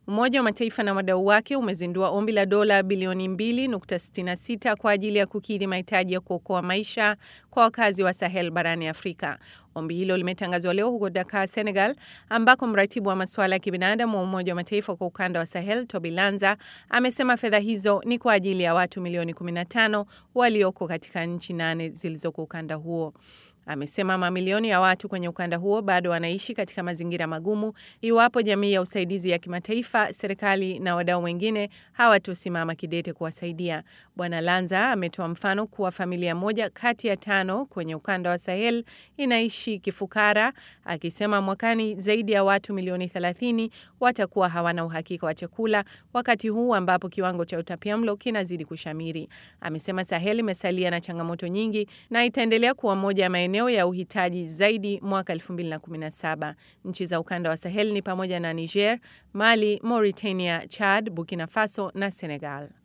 Umoja wa Mataifa na wadau wake umezindua ombi la dola bilioni 2.66 kwa ajili ya kukidhi mahitaji ya kuokoa maisha kwa wakazi wa Sahel barani Afrika. Ombi hilo limetangazwa leo huko Dakar, Senegal, ambako mratibu wa masuala ya kibinadamu wa Umoja wa Mataifa kwa ukanda wa Sahel, Toby Lanza, amesema fedha hizo ni kwa ajili ya watu milioni 15 walioko katika nchi nane zilizoko ukanda huo. Amesema mamilioni ya watu kwenye ukanda huo bado wanaishi katika mazingira magumu iwapo jamii ya usaidizi ya kimataifa, serikali na wadau wengine hawatosimama kidete kuwasaidia. Bwana Lanza ametoa mfano kuwa familia moja kati ya tano kwenye ukanda wa Sahel inaishi kifukara, akisema mwakani zaidi ya watu milioni 30 watakuwa hawana uhakika wa chakula, wakati huu ambapo kiwango cha utapiamlo kinazidi kushamiri. Amesema Sahel imesalia na changamoto nyingi na itaendelea kuwa moja ya maeneo ya uhitaji zaidi mwaka 2017. Nchi za ukanda wa Sahel ni pamoja na Niger, Mali, Mauritania, Chad, Burkina Faso na Senegal.